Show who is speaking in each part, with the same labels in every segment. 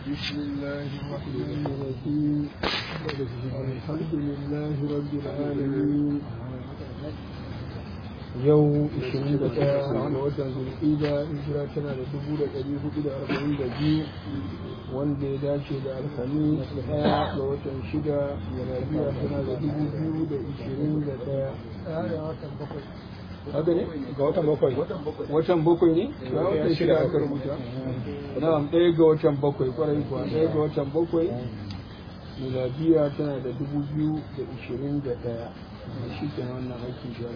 Speaker 1: بسم الله الرحمن الرحيم الحمد لله رب العالمين yau 21 ga watan zulhida hijira tana da 1442 wanda ya dace da alhamis daya ga watan shida miladiya tana da 2021 haka ne ga watan bakwai watan bakwai ne ga watan shida aka rubuta na'am ɗaya ga watan bakwai kwarai kuwa ɗaya ga watan bakwai miladiya tana da 2021 shi ke wannan aikin shi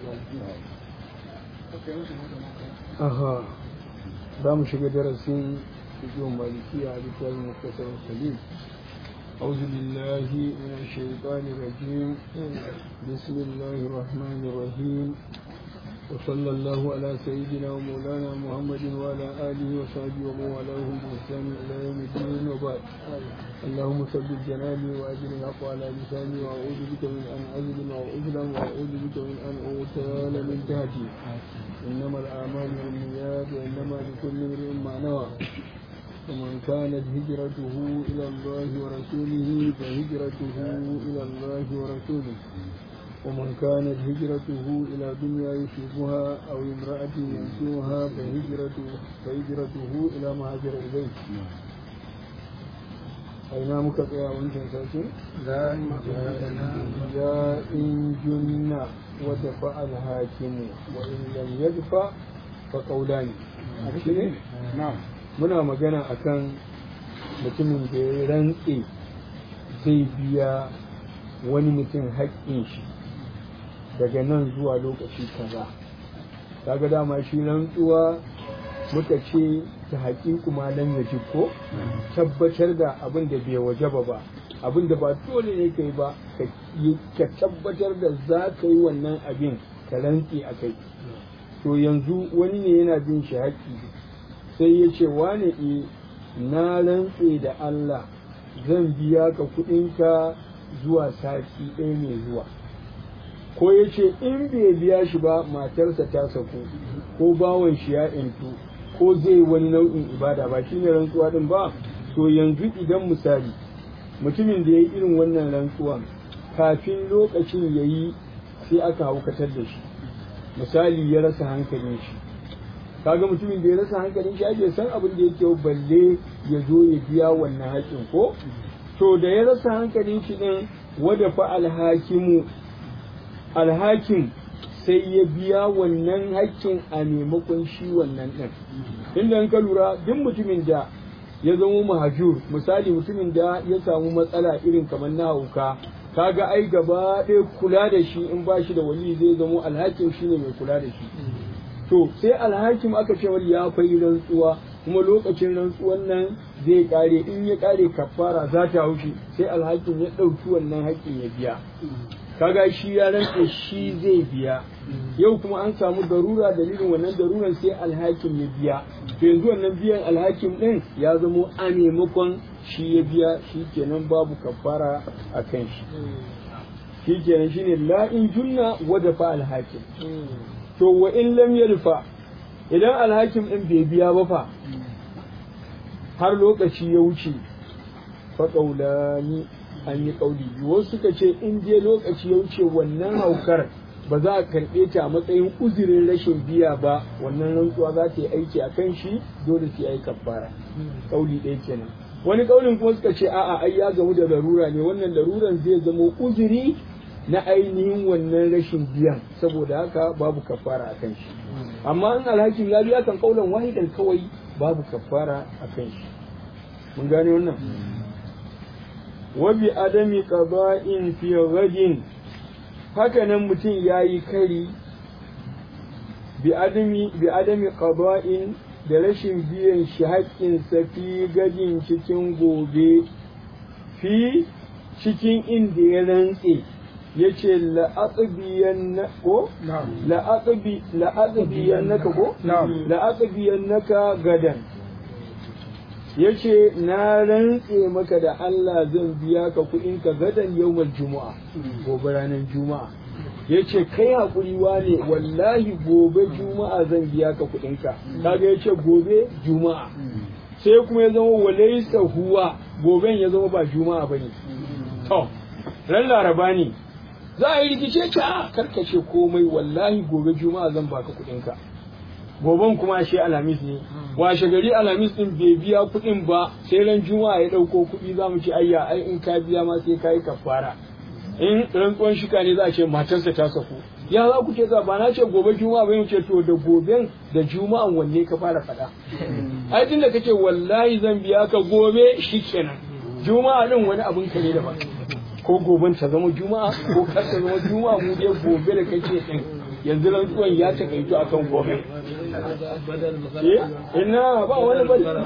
Speaker 1: aha za mu shiga darasin fiƙin malikiya a littafin muktasar salim أعوذ بالله من الشيطان الرجيم بسم الله الرحمن الرحيم وصلى الله على سيدنا ومولانا محمد وعلى آله وصحبه ومن والاهم بإحسان إلى يوم الدين وبعد اللهم ثبت جناني وأجر الحق على لساني وأعوذ بك من أن أظلم أو أظلم وأعوذ بك من أن أغتال من تحتي إنما الأعمال بالنيات وإنما لكل امرئ ما نوى ومن كانت هجرته إلى الله ورسوله فهجرته إلى الله ورسوله ومن كانت هجرته إلى دنيا يصيبها أو امرأة ينسوها فهجرته فهجرته إلى ما هاجر إليه أين مكتئا وانت ساكن؟ لا يا إن جن ودفع الحاكم وإن لم يدفع فقولان نعم muna magana akan mutumin da ya rantse zai biya wani mutum haƙƙin shi daga nan zuwa lokaci kaza kaga dama shi rantsuwa muka ce ta haƙiƙu malam ya ko tabbatar da abin da bai wajaba ba abin da ba dole ne kai ba ka tabbatar da za ka yi wannan abin ka rantse a kai to yanzu wani ne yana bin shi haƙƙi sai ya ce wane e na rantse da Allah zan biya ka kuɗinka zuwa sati ɗaya mai zuwa ko ya ce in bai biya shi ba matarsa ta saku ko bawan shi ya intu ko zai wani nau'in ibada ba shi ne rantsuwa din ba to yanzu idan misali mutumin da ya yi irin wannan rantsuwa kafin lokacin ya yi sai aka haukatar da shi misali ya rasa hankalin shi kaga mutumin da ya rasa hankalin shi ake san abin da yake balle ya zo ya biya wannan haƙin ko to da ya rasa hankalin shi din wada fa alhakimu alhakim sai ya biya wannan haƙƙin a maimakon shi wannan ɗin inda ka lura duk mutumin da ya zama mahajur misali mutumin da ya samu matsala irin kamar na hauka kaga ai gaba ɗaya kula da shi in ba shi da wali zai zamo alhakim shine mai kula da shi to sai alhakim aka ce wani ya fai rantsuwa kuma lokacin rantsuwan nan zai kare in ya kare kafara za ta haushi sai alhakim ya ɗauki wannan haƙƙin ya biya kaga shi ya rantse shi zai biya yau kuma an samu darura dalilin wannan daruran sai alhakim ya biya to yanzu wannan biyan alhakim din ya zamo a maimakon shi ya biya shi kenan babu kafara a kan shi shi kenan shine la in junna wada fa alhakim to wa in lam yadfa idan alhakim din bai biya ba fa har lokaci ya wuce fa qaulani an yi kauli biyu wasu suka ce in je lokaci ya wuce wannan haukar ba za a karɓe ta a matsayin uzurin rashin biya ba wannan rantsuwa za ta yi aiki a kan shi dole sai yi kafara kauli ɗaya kenan wani kaulin kuma suka ce a'a ai ya gamu da larura ne wannan laruran zai zama uzuri na ainihin wannan rashin biyan saboda haka babu kafara a kan shi amma in alhakin ya biya kan kaulan wahidan kawai babu kafara a kan shi mun gane wannan wa bi adami qada'in fi ghadin haka nan mutum yayi kari bi adami bi adami qada'in da rashin biyan shi haƙƙin sa fi gadin cikin gobe fi cikin inda ya rantse yace la'aqbiyan ko la'aqbi la'aqbiyan naka ko la'aqbiyan naka gadan yace na rantse maka da Allah zan biya ka kuɗin ka gadan yawmal juma'a gobe ranar juma'a yace kai hakuri wane wallahi gobe juma'a zan biya ka kuɗin ka kaga yace gobe juma'a sai kuma ya zama walaisa huwa goben ya zama ba juma'a bane to ran laraba ne za a yi rikice ka karkace komai wallahi gobe juma'a zan baka kuɗin ka goben kuma ashe alhamis ne washe gari alhamis din bai biya kuɗin ba sai ran juma'a ya ɗauko kuɗi za mu ci ayya ai in ka biya ma sai ka yi kafara in rantsuwan shika ne za a ce matarsa ta saku ya za ku ce za ba na ce gobe juma'a bai ce to da goben da juma'an wanne ka fara faɗa ai tunda kace wallahi zan biya ka gobe shikenan juma'a din wani abun ka ne daban ko goben ta zama juma'a ko kar ta zama juma'a mu dai gobe da kace din yanzu rantsuwan ya takaitu akan gobe ina ba wani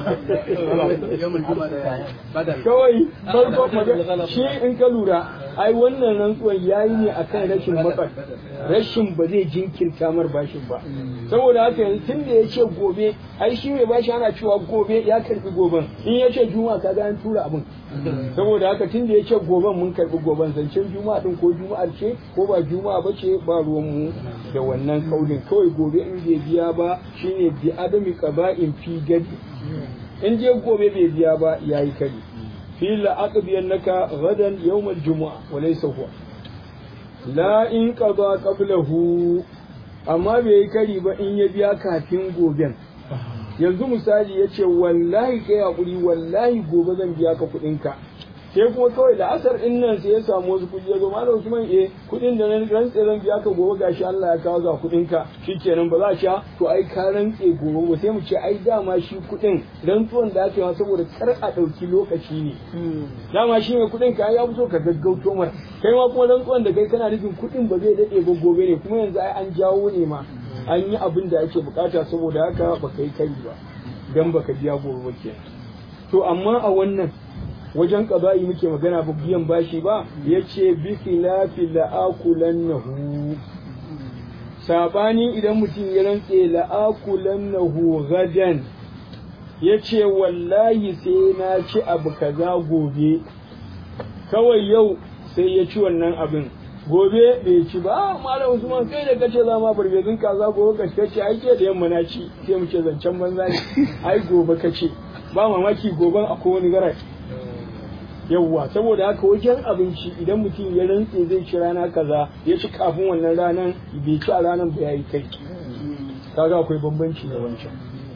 Speaker 1: bada kawai farko magana shi in ka lura ai wannan rantsuwan yayi ne akan rashin matsar rashin ba zai jinkirta mar bashin ba saboda haka yanzu tun da ya ce gobe ai shi mai bashi ana cewa gobe ya karbi goben in ya ce juma'a kaga an tura abin saboda haka tun da ya ce goben mun karbi goben zancen juma'a din ko juma'ar ce ko ba juma'a ba ce ba ruwan mu da wannan kaulin kawai gobe in bai biya ba shine bi adami qaba'in fi gadi in je gobe bai biya ba yayi kari fi la aqbiyannaka gadan yawm al-jumu'a wa laysa huwa la in qada qablahu amma bai yi kari ba in ya biya kafin goben yanzu misali ya ce wallahi kai hakuri wallahi gobe zan biya ka kuɗinka sai kuma kawai da asar din nan sai ya samu wasu kuɗi ya zo malam Usman eh kuɗin da na rantse zan biya ka gobe gashi Allah ya kawo ga kuɗin ka shikenan ba za a sha to ai ka rantse gobe ba sai mu ce ai dama shi kuɗin rantsuwan da aka yi saboda kar a ɗauki lokaci ne dama shi mai kuɗin ka ya fito ka gaggauto mar kai ma kuma rantsuwan da kai kana nufin kuɗin ba zai daɗe ba gobe ne kuma yanzu ai an jawo ne ma an yi abin da ake bukata saboda haka baka yi kai ba dan baka biya gobe ba kenan to amma a wannan wajen ƙaba'i muke magana ba biyan bashi ba ya ce bi khilafi la'akulannahu sabani idan mutum ya rantse la'akulannahu gadan ya ce wallahi sai na ci abu kaza gobe kawai yau sai ya ci wannan abin gobe bai ci ba malam usman kai da kace za ma barbezin kaza gobe ka kace ai ke da yamma na ci sai mu ce zancen banza ne ai gobe kace ba mamaki goben akwai wani garai yawwa saboda haka wajen abinci idan mutum ya rantse zai ci rana kaza ya ci kafin wannan ranan bai ci a ranan ba yayi kai kaga akwai bambanci da wancan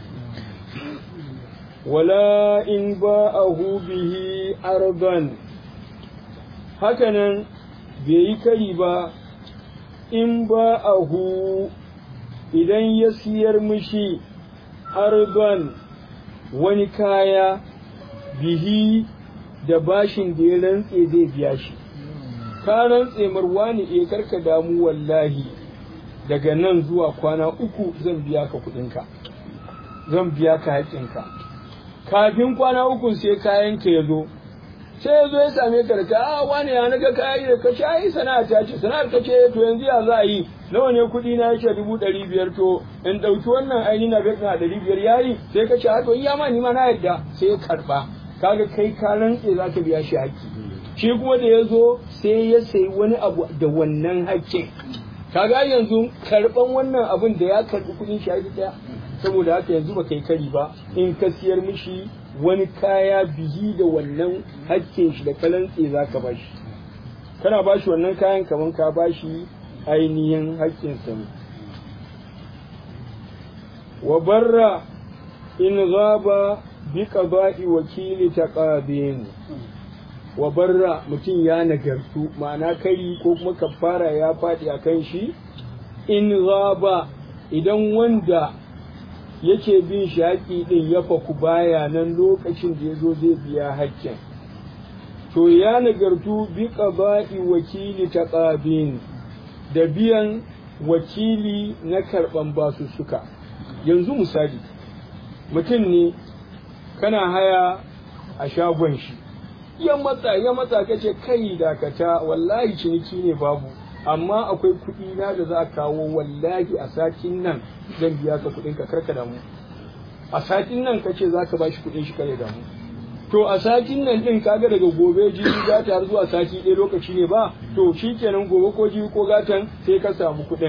Speaker 1: wala in ba'ahu bihi arban hakanan bai yi kari ba in ba'ahu idan ya siyar mishi arban wani kaya bihi da bashin da ya rantse zai biya shi ka rantse marwani eh karka damu wallahi daga nan zuwa kwana uku zan biya ka kuɗinka zan biya ka haƙƙinka kafin kwana uku sai kayanka ya zo sai ya zo ya same ka da ka a wani ya naga kayi da ka ai sana'a ta ce sana'ar ka ce to yanzu ya za a yi nawa ne kuɗi na yake dubu ɗari biyar to in ɗauki wannan aini na bai na ɗari biyar yayi sai ka ce a to iya ma ni ma na yadda sai ya karɓa kaga kai ka rantse za ka biya shi haƙƙi shi kuma da ya zo sai ya sayi wani abu da wannan haƙƙin kaga yanzu karɓan wannan abun da ya karɓi kuɗin shi haƙƙi ɗaya saboda haka yanzu ba kai kari ba in ka siyar mishi wani kaya bihi da wannan haƙƙin shi da kalantse za ka bashi kana bashi wannan kayan kaman ka bashi ainihin haƙƙinsa ne wa barra in gaba bi qada'i wakili taqadin wa barra mutum ya nagartu ma'ana kai ko kuma kafara ya faɗi a kan shi in gaba idan wanda yake bin shi haƙi ɗin ya faku baya nan lokacin da ya zo zai biya haƙƙin to ya nagartu bi qada'i wakili taqabin da biyan wakili na karɓan basussuka yanzu misali mutum ne kana haya a shagon shi ya matsa ya matsa kace kai dakata wallahi ciniki ne babu amma akwai kuɗi na da za a kawo wallahi a satin nan zan biya ka kuɗin ka karka damu a satin nan kace za ka bashi kuɗin shi kare damu to a satin nan din kaga daga gobe jibi za ta har zuwa sati ɗaya lokaci ne ba to shikenan gobe ko jibi ko gatan sai ka samu kuɗin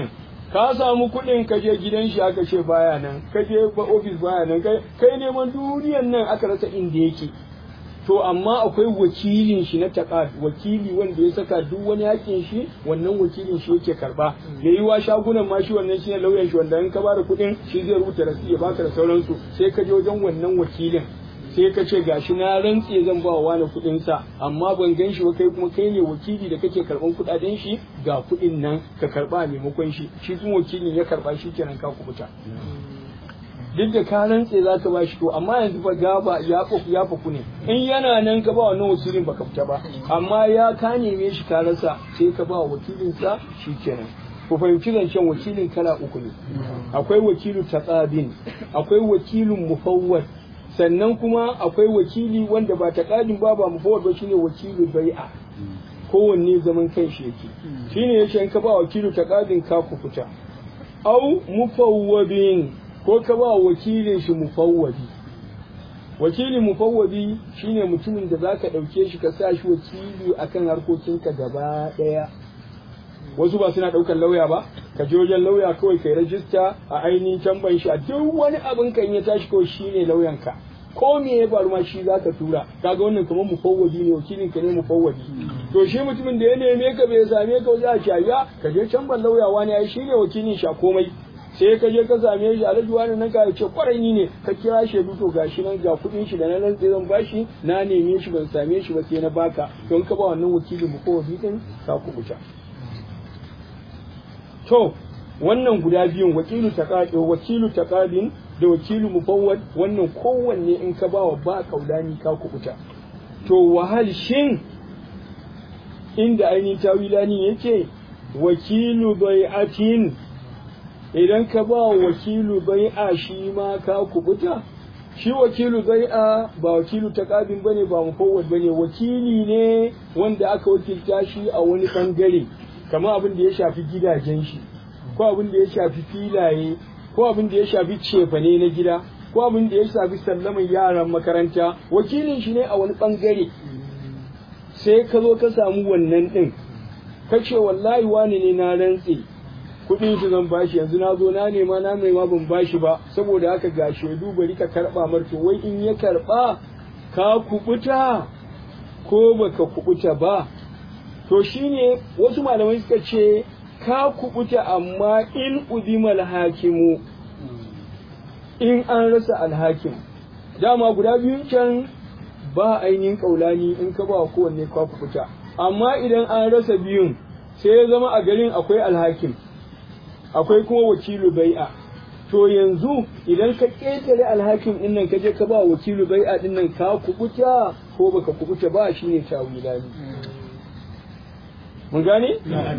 Speaker 1: ka samu kuɗin ka je gidan shi aka ce baya nan ka je ofis baya nan kai neman duniyan nan aka rasa inda yake to amma akwai wakilin shi na taƙa wakili wanda ya saka duk wani yakin shi wannan wakilin shi yake karba da yiwa shagunan ma shi wannan shine lauyan shi wanda in ka bada kuɗin shi zai rubuta rasi ya baka da sauransu sai ka je wajen wannan wakilin sai ka ce gashi na rantse zan ba wa wani kuɗin sa amma ban gan shi ba kai kuma kai ne wakili da kake karban kuɗaɗen shi ga kuɗin nan ka karba a maimakon shi shi kuma wakilin ya karba shi kenan ka kubuta duk da ka rantse za ka ba shi to amma yanzu fa gaba ya faku ya faku ne in yana nan ka ba wannan wakilin baka fita ba amma ya ka neme shi ka rasa sai ka ba wakilin sa shikenan ku fahimci zancen wakilin kala uku ne akwai wakilu taqabin akwai wakilun mufawwad sannan kuma akwai wakili wanda ba taqabin ba ba mufawwad ba shine wakilu bai'a kowanne zaman kai shi yake shine yace in ka ba wakilu taqabin ka ku fita au mufawwadin ko ka ba wakilin shi mufawwadi wakilin mufawwadi shine mutumin da zaka dauke shi ka sa shi wakili akan harkokinka gaba daya wasu ba suna daukar lauya ba ka je wajen lauya kawai kai rajista a ainihin tamban shi a duk wani abin kan ya tashi kawai shine lauyanka ko me ya faru ma shi zaka tura kaga wannan kamar mufawwadi ne wakilin ka ne mufawwadi to shi mutumin da ya neme ka bai same ka wajen a shari'a ka je tamban lauya wani ai shine wakilin shi a komai sai ka je ka same shi alhaji wani nan ka ce kwarai ni ne ka kira shi to gashi nan ga kuɗin shi da na nan zan bashi na neme shi ban same shi ba sai na baka don ka ba wannan wakili mu ko din ka kubuta to wannan guda biyun wakilu taqadi wakilu taqadin da wakilu mufawwad wannan kowanne in ka bawa ba kaudani ka kubuta to wahal shin inda ainihin tawilani yake wakilu bai'atin idan ka ba wakilu bai'a shi ma ka kubuta shi wakilu bai'a ba wakilu taqabin bane ba mufawwad bane wakili ne wanda aka wakilta shi a wani bangare kamar abin da ya shafi gidajen shi ko abin da ya shafi filaye ko abin da ya shafi cefane na gida ko abin da ya shafi sallaman yaran makaranta wakilin shi ne a wani bangare sai ka zo ka samu wannan din ka ce wallahi wani ne na rantse kuɗin shi zan bashi yanzu na zo na nema na nema ban bashi ba saboda haka ga shaidu bari ka karɓa marto wai in ya karɓa ka kubuta ko baka kubuta ba to shine wasu malamai suka ce ka kubuta amma in udimal hakimu in an rasa alhakim dama guda biyun can ba ainihin kaulani in ka ba kowanne ka kubuta amma idan an rasa biyun sai ya zama a garin akwai alhakim akwai kuma wakilu bai'a to yanzu idan ka ƙetare alhakin din nan ka je ka ba wakilu bai'a din nan ka kubuta ko baka kubuta ba shine tawilani mun gane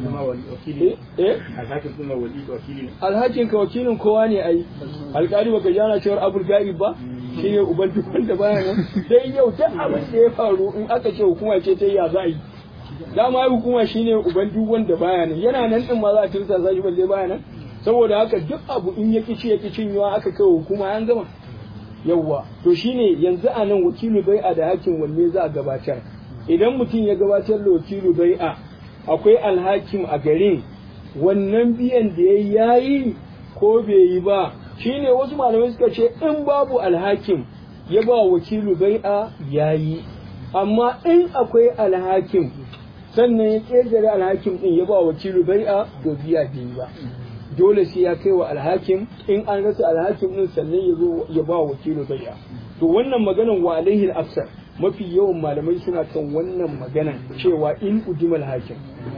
Speaker 1: alhakin ka wakilin kowa ne ai alƙali baka jana cewar abul ga'ib ba shine uban duk wanda baya nan dai yau duk abin da ya faru in aka ce hukuma ce ta ya za a yi dama hukuma shine uban duk wanda baya nan yana nan din ma za a tursa shi balle baya nan saboda haka duk abu in ya kici ya kicin yawa aka kai hukuma an gama yawwa to shine yanzu a nan wakilu bai'a da hakin wanne za a gabatar idan mutum ya gabatar da wakilu bai'a akwai alhakim a garin wannan biyan da ya yayi ko bai yi ba shine wasu malamai suka ce in babu alhakim ya ba wakilu bai'a yayi amma in akwai alhakim sannan ya ƙetare alhakim ɗin ya ba wakilu bai'a to biya biyu ba dole sai ya kai wa alhakim in an rasa alhakim ɗin sannan ya zo ya ba wakilu bai'a to wannan maganan wa alaihi al mafi yawan malamai suna kan wannan maganan cewa in udimal hakim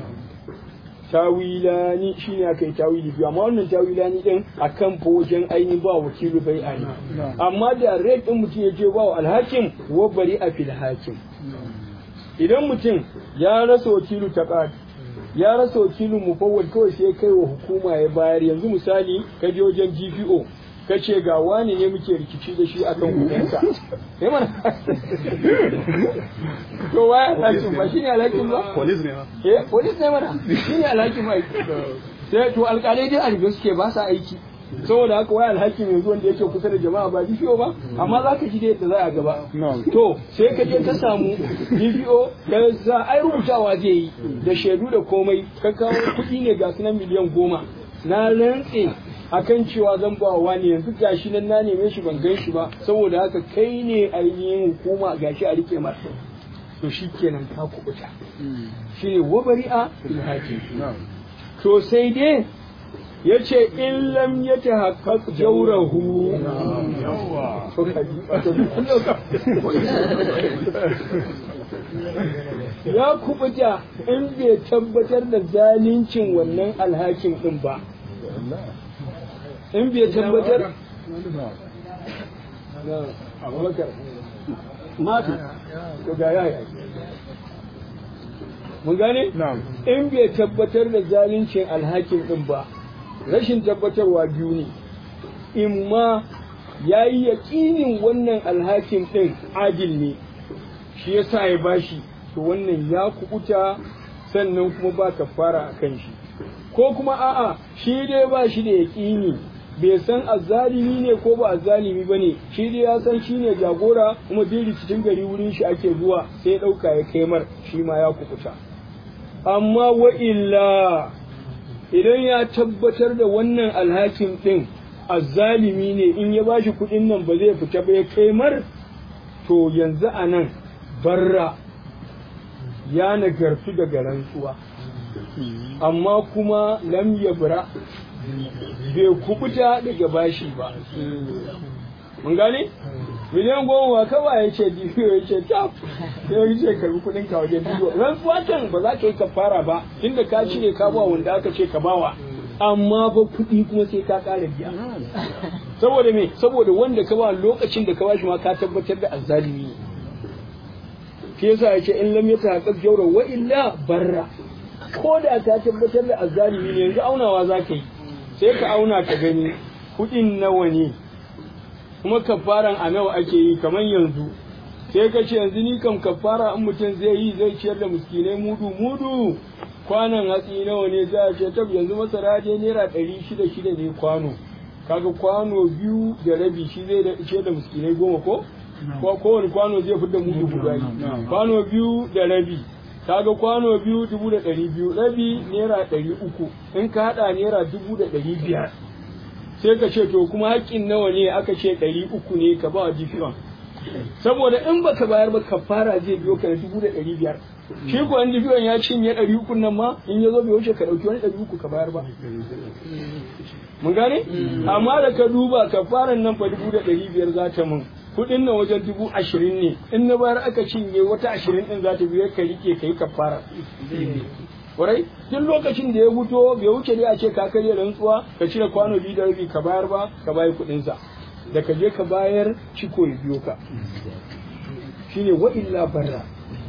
Speaker 1: tawilani shine aka yi tawili biyu amma wannan tawilani din akan fa wajen ainihin ba wakilu bai'a ne amma da red din mutum ya je ba wa alhakim wa bari a fil hakim idan mutum ya rasa wakilu taqad ya rasa wakilin mufawwal kawai sai kai wa hukuma ya bayar yanzu misali ka je wajen GPO ka ce ga wani ne muke rikici da shi akan kuɗinsa sai mana to waya alhakin ba shine alhakin ba
Speaker 2: Police ne ma.
Speaker 1: eh police ne mana shine alhakin ba sai to alƙalai dai a riga suke ba sa aiki saboda haka waya alhakin yanzu wanda yake kusa da jama'a ba DPO ba amma za ka ji da yadda za a gaba to sai ka je ka samu DPO ka za ai rubutawa zai yi da shaidu da komai ka kawo kuɗi ne ga sunan miliyan goma na rantse akan cewa zan ba wa ne yanzu gashi nan na neme shi ban gan shi ba saboda haka kai ne ainihin hukuma gashi a rike masa to shi kenan ka kubuta shi ne wabari'a fil hakim to sai dai ya ce in lam ya ta haƙaƙ jaurahu ya kubuta in bai tabbatar da zalincin wannan alhakin ɗin ba in bai tabbatar abubakar mafi to ga yaya mun gane in bai tabbatar da zalincin alhakin ɗin ba rashin tabbatarwa biyu ne in ma ya yi yaƙinin wannan alhakin ɗin adil ne shi ya sa ya bashi to wannan ya kubuta sannan kuma ba ka fara a kan shi ko kuma a'a shi dai ba shi da yaƙini bai san azzalimi ne ko ba azzalimi ba ne shi dai ya san shi ne jagora kuma duk rikicin gari wurin shi ake zuwa sai ya ɗauka ya kai mar shi ma ya kubuta amma wa illa idan ya tabbatar da wannan alhakin ɗin azzalimi ne in ya bashi kuɗin nan ba zai fita ba ya kai mar to yanzu a nan barra ya nagartu daga rantsuwa amma kuma lam yabra bai kubuta daga bashi ba mun gane miliyan goma kawai ya ce dibiyo ya ce tap sai ya ce karbi kudin ka wajen dibiyo rantsuwa can ba za ka yi kafara ba tunda ka cire ka ba wanda aka ce ka bawa amma ba kuɗi kuma sai ka ƙara biya saboda me saboda wanda ka ba lokacin da ka bashi ma ka tabbatar da azzalimi ne shi yasa ya ce in lam yata haqqaq jawra wa illa barra ko da ka tabbatar da azzalimi ne yanzu aunawa za ka yi sai ka auna ka gani kuɗin nawa ne kuma kafaran a nawa ake yi kamar yanzu sai ka ce yanzu ni kam kafara in mutum zai yi zai ciyar da miskinai mudu mudu kwanan hatsi nawa ne za a ce tab yanzu masara je naira ɗari shida shida ne kwano kaga kwano biyu da rabi shi zai ciyar da miskinai goma ko ko kowane kwano zai fi da mudu guda kwano biyu da rabi kaga kwano biyu dubu da ɗari biyu rabi naira ɗari uku in ka haɗa naira dubu da ɗari biyar sai ka ce to kuma haƙƙin nawa ne aka ce ɗari uku ne ka ba wa jifiyon saboda in baka bayar ba ka fara zai biyo ka da dubu da ɗari biyar shi ko an jifiyon ya cinye ɗari uku nan ma in ya zo bai wuce ka ɗauki wani ɗari uku ka bayar ba mun gane amma da ka duba ka fara nan fa dubu da ɗari biyar za ta mun kuɗin nan wajen dubu ashirin ne in na bayar aka cinye wata ashirin ɗin za ta biyo ka rike ka yi kafara kwarai duk lokacin da ya fito bai wuce dai a ce ka karya rantsuwa ka cire kwano biyu da rabi ka bayar ba ka bayar kuɗin sa da ka je ka bayar ciko ya biyo ka shine wa illa barra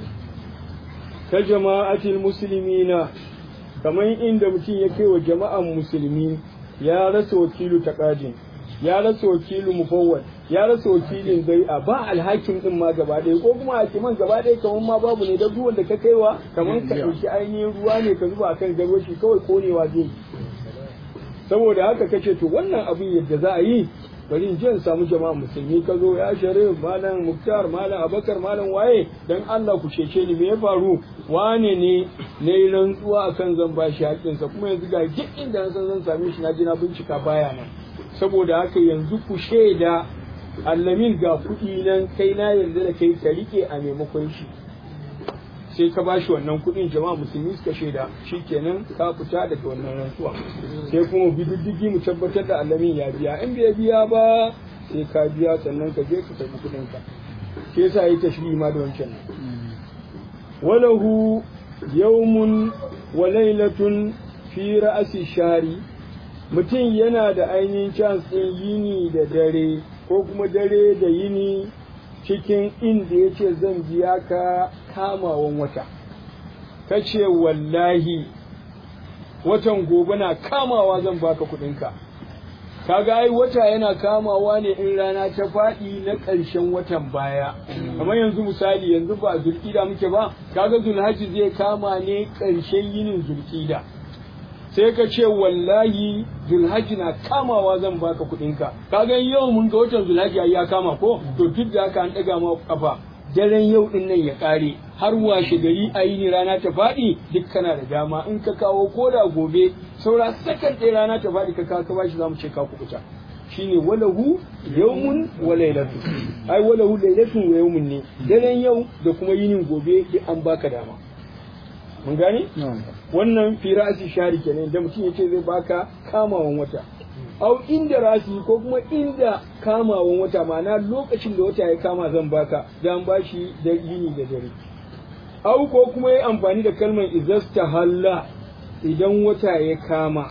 Speaker 1: ta jama'atil muslimina kamar inda mutum ya kai wa jama'an musulmi ya rasa wakilu taqadin ya rasa wakilu mufawwad ya rasa wakilin zai'a ba alhakin din ma gaba ɗaya ko kuma hakiman gaba ɗaya kamar ma babu ne da duk wanda ka kaiwa kamar ka ɗauki ainihin ruwa ne ka zuba akan garwashi kawai konewa zai saboda haka kace to wannan abin yadda za a yi bari in je in samu jama'a musulmi ka zo ya sharif malam muktar malam abakar malam waye dan Allah ku cece ni me ya faru wane ne na yi rantsuwa akan zan bashi haƙƙinsa kuma yanzu ga duk inda na san zan same shi na ji na bincika baya nan saboda haka yanzu ku shaida allamin ga kuɗi nan kai na yarda da kai ka rike a maimakon shi sai ka bashi wannan kuɗin jama'a musulmi suka shaida shikenan ka fita daga wannan rantsuwa sai kuma bi diddigi mu tabbatar da allamin ya biya in bai biya ba sai ka biya sannan ka je ka karɓi kuɗin ka shi yasa yi tashbihi ma da wancan walahu yawmun wa lailatun fi ra'asi shari mutum yana da ainihin chance ɗin yini da dare ko kuma dare da yini cikin inda ya ce zan biya ka kamawan wata ka ce wallahi watan gobe na kamawa zan baka kuɗinka kaga ai wata yana kamawa ne in rana ta faɗi na ƙarshen watan baya kamar yanzu misali yanzu ba zulƙida muke ba kaga zulhaji zai kama ne ƙarshen yinin zulƙida sai ka ce wallahi zulhaji na kamawa zan baka kuɗinka kaga yau mun ga watan zulhaji ya kama ko to duk da haka an ɗaga ma kafa daren yau din nan ya kare har washe gari a yi ni rana ta faɗi duk kana da dama in ka kawo ko da gobe saura sakan ɗaya rana ta faɗi ka kawo ka bashi za mu ce ka kuɓuta shine walahu yawmun wa lailatu ai walahu lailatun wa yawmun ne daren yau da kuma yinin gobe duk an baka dama mun gane wannan fi ra'asi shari kenan da mutum yace zai baka kamawan wata au inda rasi ko kuma inda kamawan wata ma'ana lokacin da wata ya kama zan baka dan bashi da yini da dare au ko kuma yi amfani da kalmar izasta halla idan wata ya kama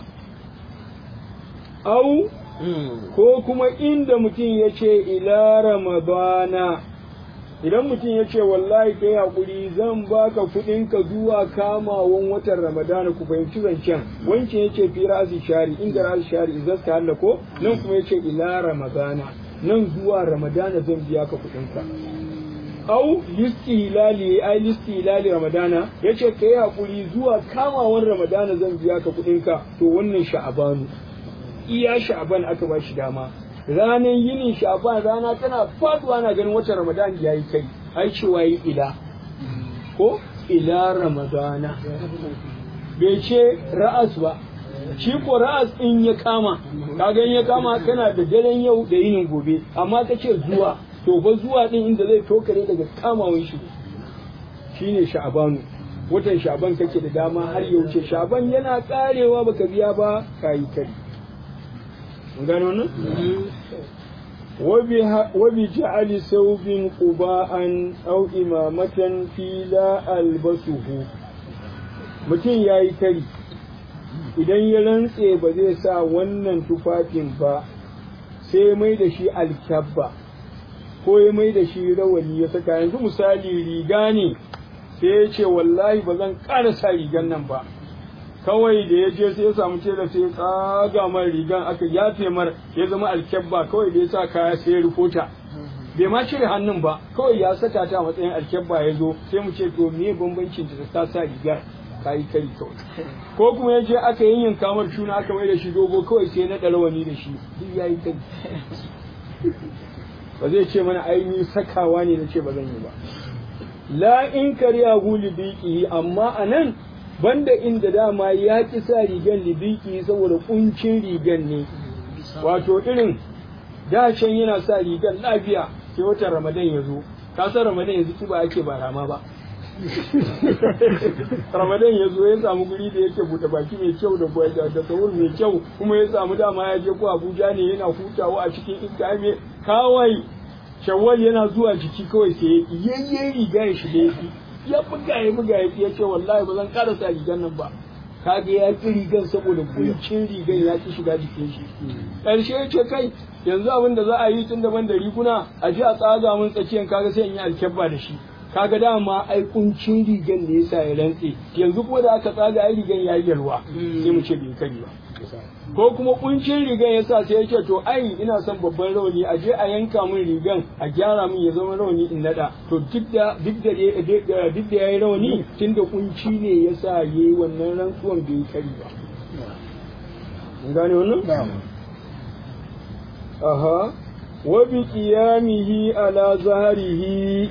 Speaker 1: au ko kuma inda mutum ya ce ila ramadana idan mutum ya ce wallahi kai haƙuri zan baka kuɗinka zuwa kamawan watan ramadana ku fahimci zancen wancan ya ce fi ra'asi shari inda ra'asi shari izas ta ko nan kuma ya ce ila ramadana nan zuwa ramadana zan biya ka kuɗinka au listi hilali ai listi hilali ramadana ya ce ka yi haƙuri zuwa kamawan ramadana zan biya ka kuɗinka to wannan sha'abanu iya sha'aban aka ba shi dama ranar yinin sha'aban rana tana faduwa na ganin watan ramadan ya yi kai ai cewa yi ila ko ila ramadana bai ce ra'as ba shi ko ra'as in ya kama kaga in ya kama kana da daren yau da yinin gobe amma ka ce zuwa to ba zuwa din inda zai tokare daga kamawan shi shine sha'abanu watan sha'aban kake da dama har ya wuce sha'aban yana karewa baka biya ba kayi kai gano nan? wabi ja'ali saubin quba'an aw imamatan fi la albasuhu mutum yayi kari idan ya rantse ba zai sa wannan tufafin ba sai mai da shi alkyabba ko ya mai da shi rawani ya saka yanzu misali riga ne sai ya ce wallahi ba zan ƙara sa rigan nan ba kawai da ya je sai ya samu tela sai ya tsaga man rigan aka yafe mar ya zama alkyabba kawai da ya sa kaya sai ya rufota bai ma cire hannun ba kawai ya saka ta a matsayin alkyabba ya zo sai mu ce to me bambancin da ta sa rigar kayi kari kawai ko kuma ya je aka yin kamar shuna aka mai da shi dogo kawai sai na rawani da shi duk ya yi kari ba zai ce mana aini sakawa ne na ce ba zan yi ba la in kariya huli biki amma a nan banda inda dama ya ki sa rigan libiki saboda kuncin rigan ne wato irin dashen yana sa rigan lafiya sai watan ramadan ya zo kasar ramadan yanzu kiba ake ba rama ba ramadan ya zo ya samu guri da yake buɗe baki mai kyau da da sahur mai kyau kuma ya samu dama ya je ko abuja ne yana hutawa a cikin iska mai kawai shawwal yana zuwa jiki kawai sai yayye riga ya shige ya buga ya buga ya ce wallahi ba zan ƙara sa rigan nan ba kaga ya ki rigan saboda kuncin rigan ya ki shiga jikin shi ƙarshe ya ce kai yanzu abin da za a yi tun daban da riguna a ji a tsaga mun tsakiyan kaga sai in yi alkyabba da shi kaga dama ai kuncin rigan ne yasa ya rantse yanzu ko da aka tsaga ai rigan ya yi yalwa sai mu ce bai kari ba ko kuma kuncin rigan yasa sai ya ce to ai ina son babban rauni a je a yanka min rigan a gyara min ya zama rauni in nada to duk da duk da duk da yayi rauni tunda kunci ne yasa yayi wannan rantsuwan bai kari ba mun gane wannan aha wa bi qiyamihi ala zahrihi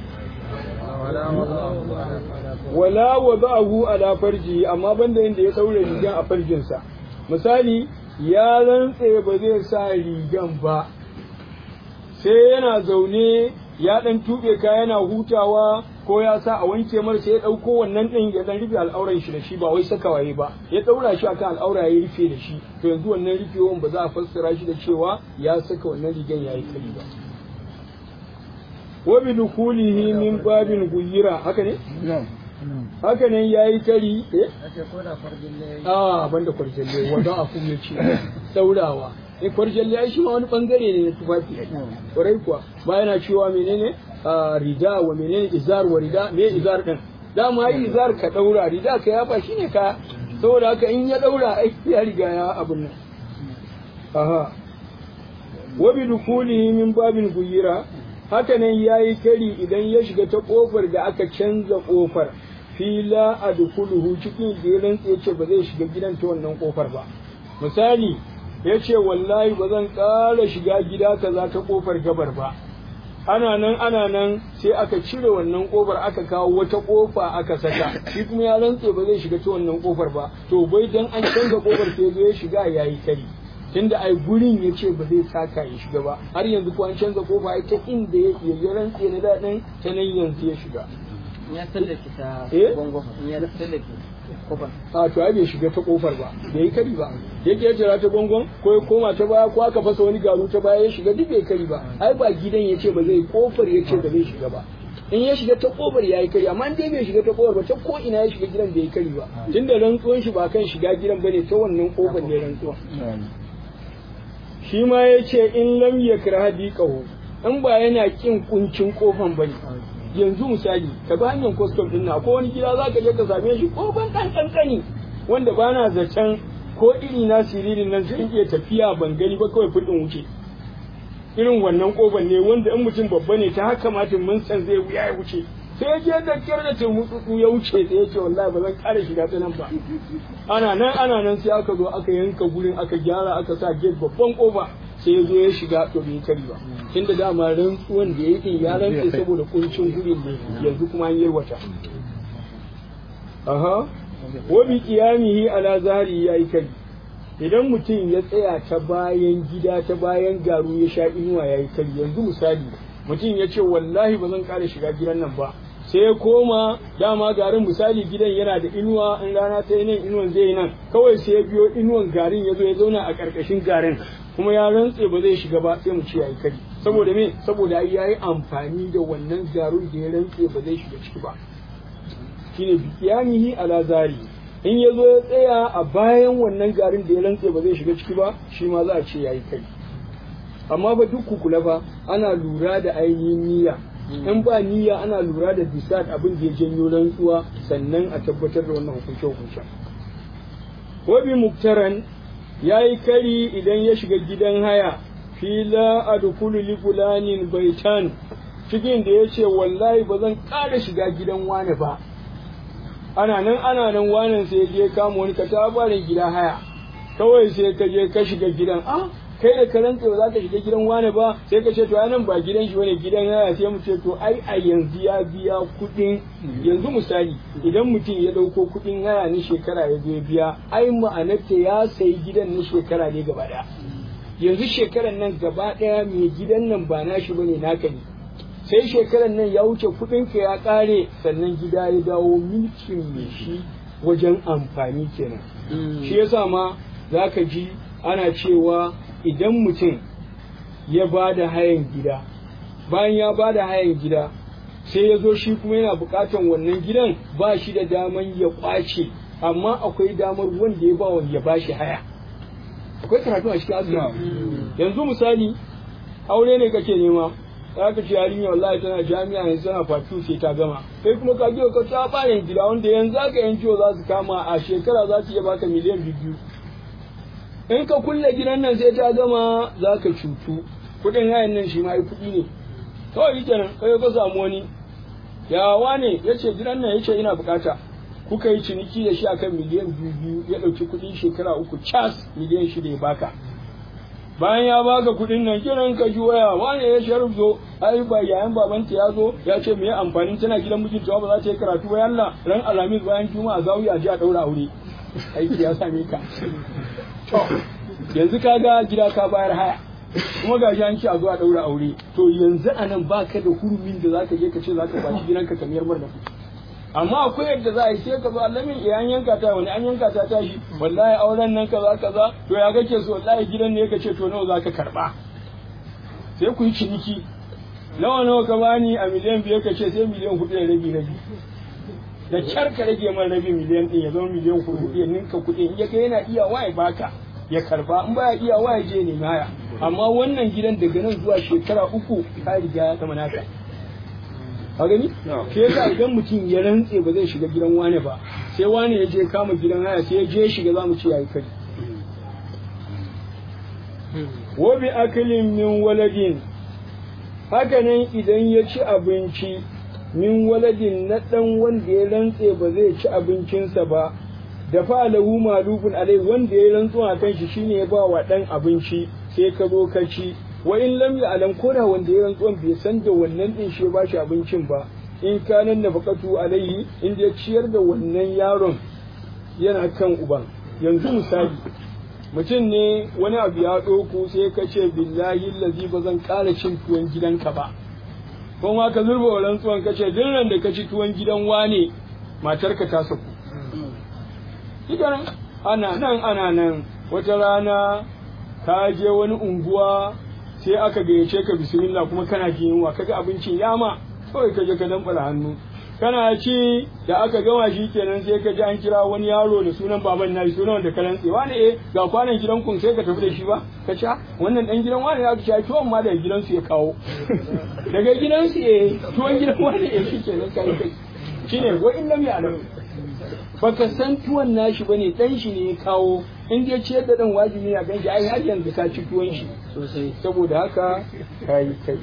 Speaker 1: wala wada'ahu ala farji amma banda inda ya daure rigan a farjinsa misali ya rantse ba zai sa rigan ba sai yana zaune ya dan tube ka yana hutawa ko ya sa a wanke mar sai ya dauko wannan din ya dan rufe al'auran shi da shi ba wai saka waye ba ya daura shi akan al'aura ya rufe da shi to yanzu wannan rufewan ba za a fassara shi da cewa ya saka wannan rigan yayi kari ba wa bi dukulihi min babin guyira haka ne haka ne yayi kari eh a banda kwarjalle wanda a kuma ce daurawa eh kwarjalle ai shi ma wani bangare ne na tufafi kwarai kuwa ba yana cewa menene rida wa menene izar wa rida me izar din dama yi izar ka daura rida ka yafa shine ka saboda haka in ya daura ai ya riga ya abun nan aha wa bi dukulihi min babin guyira haka nan yayi kari idan ya shiga ta kofar da aka canza kofar fila a dukuluhu cikin da ya rantse ce ba zai shiga gidan ta wannan kofar ba misali ya ce wallahi ba zan ƙara shiga gida kaza ta kofar gabar ba ana nan ana nan sai aka cire wannan kofar aka kawo wata kofa aka saka shi kuma ya rantse ba zai shiga ta wannan kofar ba to bai dan an canza kofar sai zo ya shiga yayi kari tunda ai gurin ya ce ba zai taka ya shiga ba har yanzu ko an canza kofa ai ta inda ya ya rantse na daɗin ta nan yanzu ya shiga
Speaker 2: ya tsallake ta
Speaker 1: Eh?
Speaker 2: gongo ya tsallake kofar
Speaker 1: a to ai bai shiga ta kofar ba bai yi kari ba yake ya jira ta gongon ko ya koma ta baya ko aka fasa wani garu ta baya ya shiga duk bai kari ba ai ba gidan ya ce ba zai kofar ya ce ba zai shiga ba in ya shiga ta kofar ya yi kari amma in dai bai shiga ta kofar ba ta ko ina ya shiga gidan bai yi kari ba tunda rantsuwan shi ba kan shiga gidan bane ta wannan kofar ne rantsuwa shi ma ya ce in lam yakraha diqahu in ba yana kin kuncin kofan bane yanzu misali ka bi hanyar custom din na ko wani gida za ka je ka same shi kofan ɗan kankani wanda ba na zaton ko iri na siririn nan sun iya tafiya ban gani ba kawai fudin wuce irin wannan kofan ne wanda in mutum babba ne ta haka matin mun san zai wuya ya wuce sai ya je da kyar da turmutsutsu ya wuce sai ya ce wallahi ba zan ƙara shiga ta nan ba ana nan ana nan sai aka zo aka yanka gurin aka gyara aka sa gate babban kofa sai ya zo ya shiga to bai kari ba tunda dama rantsuwan da ya yi ya rantse saboda kuncin gurin ne yanzu kuma an yarwata aha wa bi qiyamihi ala zahri yayi kai idan mutum ya tsaya ta bayan gida ta bayan garu ya sha inuwa yayi kai yanzu misali mutum ya ce wallahi ba zan kare shiga gidan nan ba sai ya koma dama garin misali gidan yana da inuwa in rana ta yi nan inuwan zai yi nan kawai sai ya biyo inuwan garin ya zo ya zauna a ƙarƙashin garin kuma ya rantse ba zai shiga ba sai mu ce yayi kari saboda me saboda ai yayi amfani da wannan garun da ya rantse ba zai shiga ciki ba shine bikiyamihi ala zari in ya zo ya tsaya a bayan wannan garin da ya rantse ba zai shiga ciki ba shi ma za a ce yayi kari amma ba duk ku kula fa ana lura da ainihin niyya in ba niyya ana lura da bisat abin da ya janyo rantsuwa sannan a tabbatar da wannan hukunce hukunce wabi muktaran ya yi kari idan ya shiga gidan haya fila adkhulu li fulanin baitan cikin da ya ce wallahi ba zan ƙara shiga gidan wane ba ana nan ana nan wanan sai ya je kama wani katabarin gida haya kawai sai ka je ka shiga gidan ah kai da ka rantse ba za ka shiga gidan wane ba sai ka ce to ai nan ba gidan shi bane gidan haya sai mu ce to ai a yanzu ya biya kuɗin yanzu misali idan mutum ya ɗauko kuɗin haya ni shekara ya zo ya biya ai ma'anarta ya sayi gidan na shekara ne gaba ɗaya yanzu shekaran nan gaba ɗaya mai gidan nan ba nashi bane naka ne sai shekaran nan ya wuce kuɗinka ya ƙare sannan gida ya dawo milkin mai shi wajen amfani kenan shi yasa ma za ka ji ana cewa idan mutum ya ba da hayan gida bayan ya ba da hayan gida sai ya zo shi kuma yana buƙatan wannan gidan ba shi da daman ya ƙwace amma akwai damar wanda ya ba wanda ya ba shi haya akwai karatu a cikin asibiti yanzu misali aure ne kake nema za ka ce yarinya wallahi tana jami'a yanzu tana fatu sai ta gama kai kuma ka biyo ka ta bayan gida wanda yanzu aka yanci za su kama a shekara za su iya baka miliyan biyu in ka kulle gidan nan sai ta gama za ka cutu kuɗin hayan nan shi ma yi kuɗi ne kawai yake nan kai ka samu wani yawa ne ya ce gidan nan ya ce ina bukata kuka yi ciniki da shi akan miliyan biyu biyu ya ɗauki kuɗin shekara uku cas miliyan shida ya baka bayan ya baka kuɗin nan kiran ka ji waya wane ya sharif zo ai ba yayan babanta ya zo ya ce me amfanin tana gidan mijinta ba za ta yi karatu ba yalla ran alhamis bayan juma'a zawiya ji a ɗaura aure aiki ya same ka to yanzu ka ga gida ka bayar haya kuma ga an ce a zo a daura aure to yanzu a nan ba ka da hurumin da zaka je ka ce zaka bashi gidanka ka miyar mar da kuɗi amma akwai yadda za a yi sai ka zo allamin eh an yanka ta wani an yanka ta tashi wallahi auren nan kaza kaza to ya kake so wallahi gidan ne ka ce to nawa zaka karba sai ku yi ciniki nawa nawa ka bani a miliyan biyar ka ce sai miliyan hudu da rabi rabi da kyar ka rage man rabi miliyan ɗin ya zama miliyan hudu ya ninka kuɗi in ya kai yana iya waye baka ya karba in baya iya waye je ne haya amma wannan gidan daga nan zuwa shekara uku ka riga ya zama naka ka gani shi yasa idan mutum ya rantse ba zai shiga gidan wane ba sai wane ya je kama gidan haya sai ya je shiga za mu ce yayi kai wa bi aklin min waladin haka nan idan ya ci abinci min waladin na ɗan wanda ya rantse ba zai ci abincinsa ba da fa'alahu malubun alai wanda ya rantsu a kan shi shine ya ba wa ɗan abinci sai ka zo ka ci wa in lam ya'lam ko da wanda ya rantsuwan bai san da wannan din shi ba shi abincin ba in kanan nafaqatu alayhi in ya ciyar da wannan yaron yana kan uban yanzu misali mutum ne wani abu ya ɗoku sai ka ce billahi lazi ba zan ƙara cin tuwon gidanka ba ko ma ka zurba wa rantsuwan ka ce duk da ka ci tuwon gidan wane matarka ta saku Idan ana nan ana nan wata rana ka je wani unguwa sai aka gayyace ka bismillah kuma kana jin yunwa kaga abincin yama kawai ka je ka dambara hannu kana ci da aka gama shi kenan sai ka ji an kira wani yaro da sunan baban nashi sunan da kalan tsewa ne eh ga kwanan gidan kun sai ka tafi da shi ba ka ci wannan dan gidan wani ya ci tuwon ma daga gidansu ya kawo daga gidansu eh tuwon gidan wani eh shi kenan kai kai shine wa in lam ya'lam baka san tuwon nashi bane dan shi ne ya kawo in dai ciyar da dan wajibi ne a ganshi ai har yanzu ka ci tuwon shi
Speaker 2: sosai
Speaker 1: saboda haka kai kai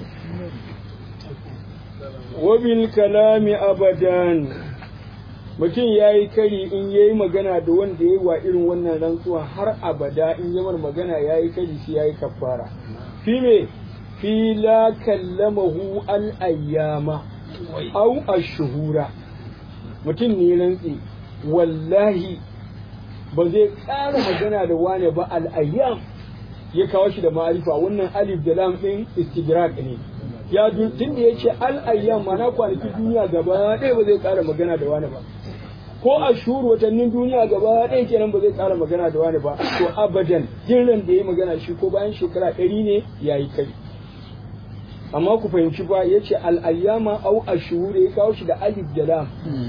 Speaker 1: wabil kalami abadan mutum ya yi kari in ya yi magana da wanda ya yi wa irin wannan rantsuwa har abada in yamar magana ya yi kari sai ya yi kafara fi me fi la kallamahu al ayyama au ashuhura mutum ne rantsi wallahi ba zai ƙara magana da wane ba al ayyam ya kawo shi da ma'arifa wannan alif da lam din istighraq ne ya tun da ya ce al'ayyam mana kwanaki duniya gaba ɗaya ba zai ƙara magana da wani ba ko a shuru watannin duniya gaba ɗaya kenan ba zai ƙara magana da wani ba to abadan jiran da ya magana shi ko bayan shekara ɗari ne ya yi kai amma ku fahimci ba ya ce al'ayyama au a shuru ya kawo shi da alif da lam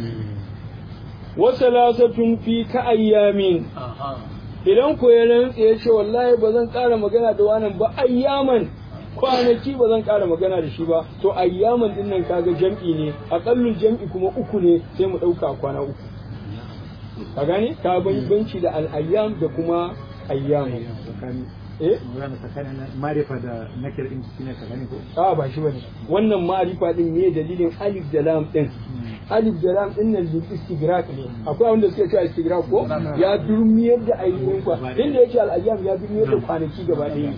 Speaker 1: wasu lasatun fi ka ayyamin idan ko ya rantse ya ce wallahi ba zan ƙara magana da wani ba ayyaman kwanaki ba zan ƙara magana da shi ba to ayyaman din nan kaga jam'i ne aƙallul jam'i kuma uku ne sai mu ɗauka kwana uku ka gane ka banci da al'ayyam da kuma ayyamu eh
Speaker 3: marifa da nakir din shine ka gane ko
Speaker 1: a ba shi bane wannan ma'arifa din ne dalilin alif da lam din alif da lam din nan lil istighraq ne akwai wanda suke cewa istighraq ko ya durmiyar da ainihin kwa inda yake al'ayyam ya durmiyar da kwanaki gaba ɗaya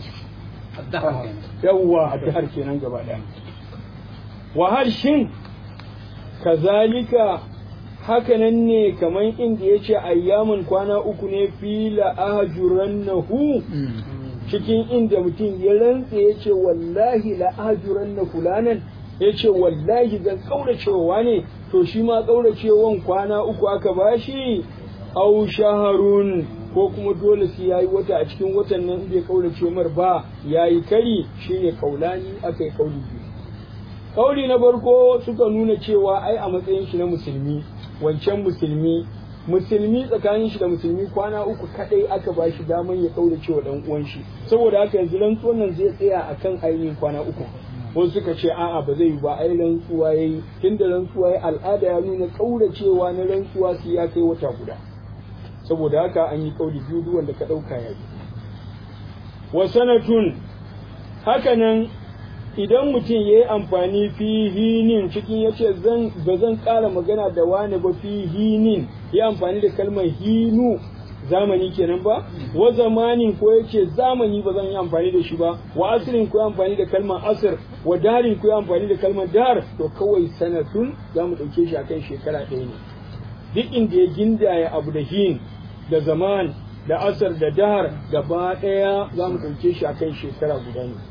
Speaker 1: yawwa addahar kenan gaba ɗaya wa har shin kazalika hakanan ne kamar inda ya ce ayyamin kwana uku ne fila ajurannahu cikin inda mutum ya rantse ya ce wallahi la ajuranna fulanan ya ce wallahi zan kauracewa ne to shi ma kauracewan kwana uku aka bashi au shaharun ko kuma dole sai yayi wata a cikin watan nan bai kaurace mar ba yayi kari shine kaulani aka yi kauli biyu kauli na farko suka nuna cewa ai a matsayin shi na musulmi wancan musulmi musulmi tsakanin shi da musulmi kwana uku kadai aka ba shi daman ya kaurace wa dan uwan shi saboda haka yanzu rantsuwan nan zai tsaya akan ainihin kwana uku wasu suka ce a'a ba zai yi ba ai rantsuwa yayi tunda rantsuwa yayi al'ada ya nuna kauracewa na rantsuwa sai ya kai wata guda saboda haka an yi kauli biyu duk wanda ka dauka ya yi wa sanatun hakanan idan mutum ya yi amfani fi hinin cikin ya ce ba zan ƙara magana da wani ba fi hinin ya amfani da kalmar hinu zamani kenan ba wa zamanin ko ya ce zamani ba zan yi amfani da shi ba wa asirin ko ya amfani da kalmar asir wa darin ko ya amfani da kalmar dar to kawai sanatun za mu ɗauke shi akan shekara ɗaya ne duk inda ya gindaya abu da hin da zaman da asar da dahar gaba ɗaya za mu ɗauke shi akan shekara guda ne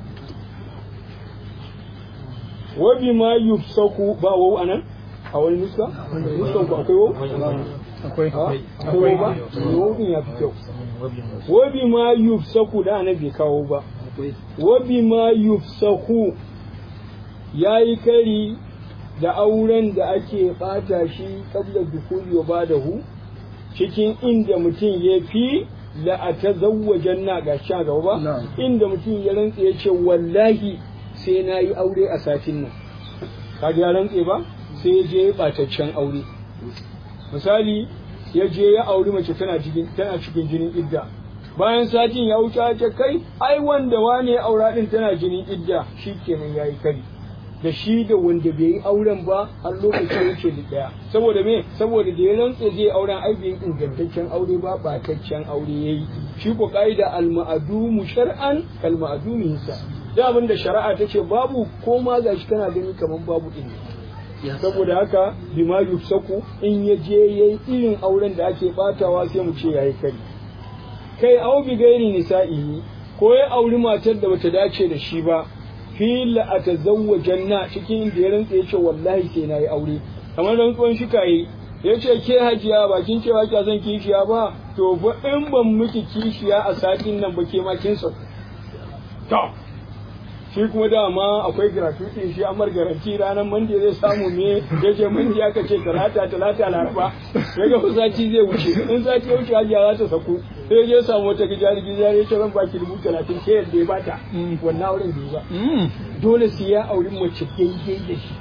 Speaker 1: wa bima yufsaku ba wau anan a wani nuska nuskan ku akwai wau
Speaker 3: akwai
Speaker 1: akwai wau ba wau din ya fi kyau wa bima yufsaku da na bai kawo ba wa bima yufsaku yayi kari da auren da ake bata shi kabla dukuli wa badahu cikin inda mutum ya fi la a tazawwajen na ga sha gaba ba inda mutum ya rantse ya ce wallahi sai na yi aure a satin nan kaga ya rantse ba sai ya je ya ɓataccen aure misali ya je ya auri mace tana cikin tana cikin jinin idda bayan satin ya wuce ce kai ai wanda wane aura din tana jinin idda shikenan yayi kari da shi da wanda bai yi auren ba har lokacin wuce da daya saboda me saboda da ya rantse zai auren ai bai ingantaccen aure ba bataccen aure yayi shi ko kaida al ma'dumu shar'an kal ma'dumi hisa da abin da shari'a ta ce babu ko ma gashi kana gani kamar babu din ne saboda haka bima yufsaku in ya je yayi irin auren da ake batawa sai mu ce yayi kari kai au bi gairi nisa'i ko ya auri matar da bata dace da shi ba fi la atazawwajanna cikin inda ya rantsa yace wallahi sai nayi aure kamar rantsuwan shi kai yace ke hajiya bakin cewa kya son kishiya ba to ba in ban miki kishiya a satin nan ba ke ma kin so to shi kuma dama akwai gratuity shi amar garanti ranar mande zai samu me ya ce mande aka ce talata talata laraba ya ga sati zai wuce in sati ya wuce hajiya za ta saku sai ya samu wata gijari gijari ya ce zan baki dubu talatin ke yadda ya bata wannan auren bai ba dole sai ya auri mace daidai da shi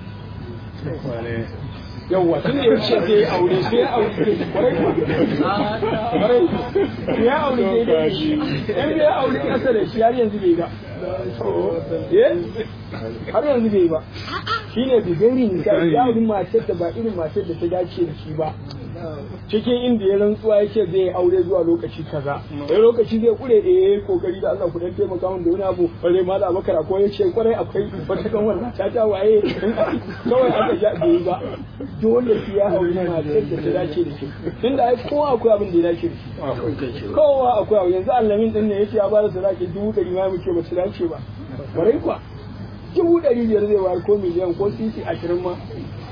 Speaker 1: yawwa tun da ya ce zai aure sai ya aure kwarai kwarai ya aure daidai da shi in ya aure kasa da shi har yanzu bai ga har yanzu bai ba shi ne bigari nisa ya auri matar da ba irin matar da ta dace da shi ba cikin inda ya rantsuwa yake zai aure zuwa lokaci kaza sai lokaci zai kure da yayi kokari da Allah ku dan taimaka min da wani abu bare ma da Abubakar ko ya ce kwarai akwai wata kan wannan ta ta waye kawai aka ja bai ba dole sai ya aure matar da ta dace da shi tunda ai kowa akwai abin da ya dace da shi kowa akwai abu yanzu Allamin din ne yace ya bada sadaki dubu ɗari ma muke ba ta dace ba kwarai kwa dubu ɗari biyar zai bayar ko miliyan ko sisi ashirin ma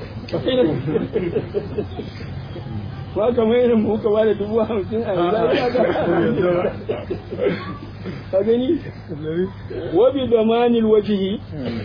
Speaker 1: ba kamar irin mu ka bada dubu hamsin a yanzu ka gani wabi da manil wajihi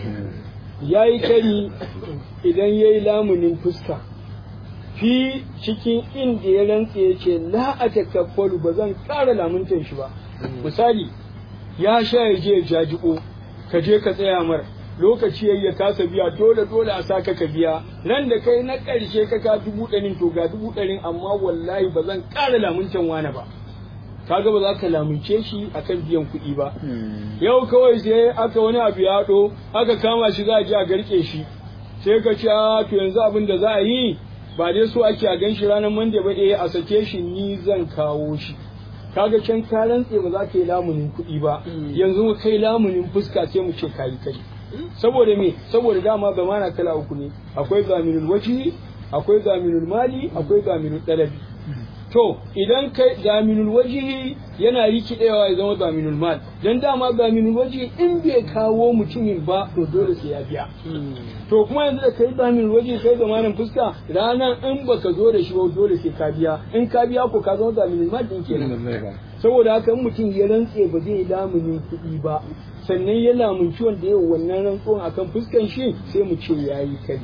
Speaker 1: ya yi kari idan ya yi lamunin fuska fi cikin inda ya rantse ya ce la a takaffalu ba zan ƙara lamuntan shi ba misali ya sha ya je ya jajibo ka je ka tsaya mara lokaci yayi ya kasa biya dole dole a saka ka biya nan da kai na ƙarshe ka ka dubu ɗarin to ga dubu ɗarin amma wallahi ba zan ƙara lamuncin wani ba kaga ba za ka lamunce shi akan biyan kuɗi ba yau kawai sai aka wani abu ya haɗo aka kama shi za a je a garke shi sai ka ce to yanzu abin da za a yi ba dai so ake a gan shi ranar mande ba eh a sake shi ni zan kawo shi kaga can ka rantse ba za ka yi lamunin kuɗi ba yanzu kai lamunin fuska sai mu ce kayi kai saboda me saboda dama zamana kala uku ne akwai zaminul waji akwai zaminul mali akwai zaminul dalabi to idan kai zaminul waji yana rikidewa ya zama zaminul mal dan dama zaminul waji in bai kawo mutumin ba to dole sai ya biya to kuma yanzu da kai zaminul waji kai zamanin fuska ranan in baka zo da shi ba dole sai ka biya in ka biya ko ka zama zaminul mal din kenan saboda haka in mutum ya rantse ba zai lamunin kuɗi ba sannan ya lamunci wanda yau wannan rantsuwan akan fuskan shi sai mu ce yayi kari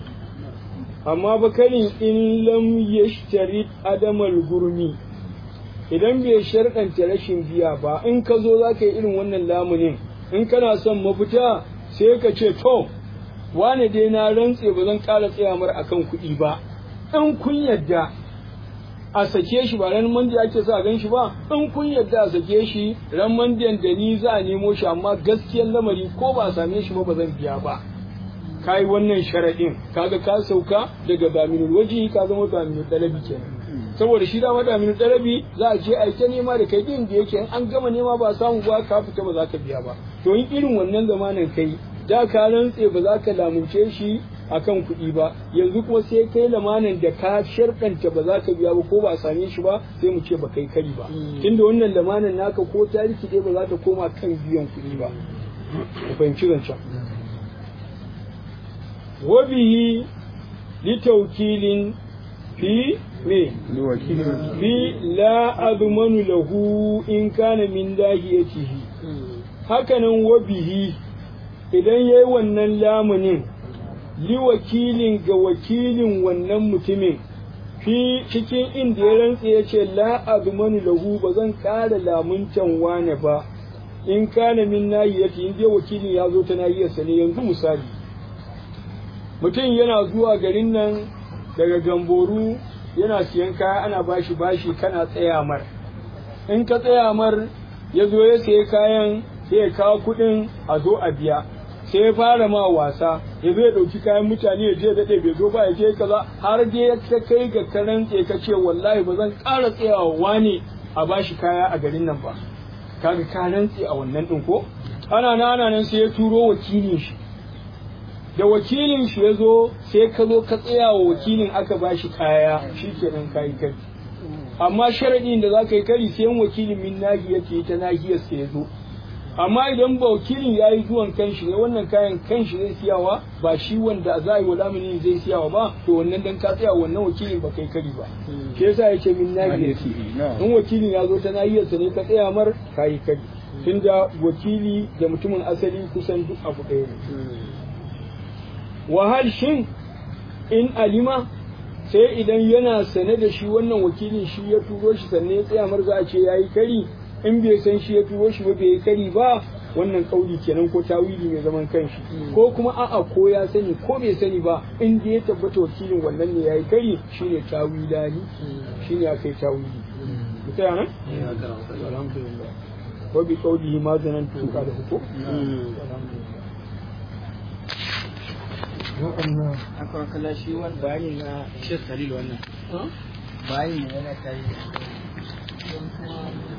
Speaker 1: amma ba karin in lam yashtari adamal gurmi idan bai sharɗanta rashin biya ba in ka zo za ka yi irin wannan lamunin in kana son mafita sai ka ce to wane dai na rantse ba zan ƙara tsaya mar akan kuɗi ba in kun yadda a sake shi ba ran mandi ake sa gan shi ba in kun yadda a sake shi ran mandiyan da ni za a nemo shi amma gaskiyar lamari ko ba a same shi ba ba zan biya ba kai wannan sharaɗin kaga ka sauka daga daminul waji ka zama daminul dalabi kenan saboda shi dama daminul dalabi za a je a ta nema da kai din da yake in an gama nema ba samu ba ka fita ba za ka biya ba to in irin wannan zamanin kai da ka rantse ba za ka lamunce shi akan kuɗi ba yanzu kuma sai kai lamanin da ka sharkanta ba za ka biya ba ko ba a same shi ba sai mu ce ba kai kari ba tunda wannan lamanin naka ko ta rikide ba za ta koma kan biyan kuɗi ba ku fahimci zancen wabihi litaukilin fi me fi la admanu lahu in kana min dahiyatihi hakanan wabihi idan yayi wannan lamunin li wakilin ga wakilin wannan mutumin fi cikin inda ya rantse ya ce la admanu lahu ba zan ƙara lamuncan wane ba in kana min nahiyati in dai wakilin ya zo ta nahiyarsa ne yanzu misali mutum yana zuwa garin nan daga gamboru yana siyan kaya ana bashi bashi kana tsaya mar in ka tsaya mar ya zo ya sayi kayan sai ya kawo kuɗin a zo a biya sai ya fara ma wasa ya zo ya ɗauki kayan mutane ya je daɗe bai zo ba ya je kaza har dai ta kai ga karan ka ce wallahi ba zan ƙara tsayawa wane a bashi kaya a garin nan ba kaga ka rantse a wannan ɗin ko ana nan ana nan sai ya turo wakilin shi da wakilin shi ya zo sai ka zo ka tsaya wa wakilin aka ba shi kaya shi kenan kayi kari amma sharaɗin da za ka yi kari sai wakilin min nahiyar ce ta nahiyar sai ya zo amma idan ba wakilin ya yi zuwan kanshi ne wannan kayan kanshi zai siyawa ba shi wanda za a yi wa lamini zai siyawa ba to wannan dan ka tsaya wannan wakilin ba kai kari ba shi yasa ya ce min nahiyar in wakilin ya zo ta nahiyarsa ne ka tsaya mar kayi kari tunda wakili da mutumin asali kusan duk abu ɗaya ne wahal shin in alima sai idan yana sane da shi wannan wakilin shi ya turo shi sannan ya tsaya mar za a ce yayi kari in bai san shi ya turo shi ba bai yi kari ba wannan kauli kenan ko tawili mai zaman kanshi ko kuma a'a ko ya sani ko bai sani ba in da ya tabbata wakilin wannan ne yayi kari shine tawilani shine akai tawili mutaya nan alhamdulillah wa bi qawlihi ma zanantu qala hukum alhamdulillah
Speaker 2: akwai kala shi wani bayani na shek khalil wannan bayani ne yana kai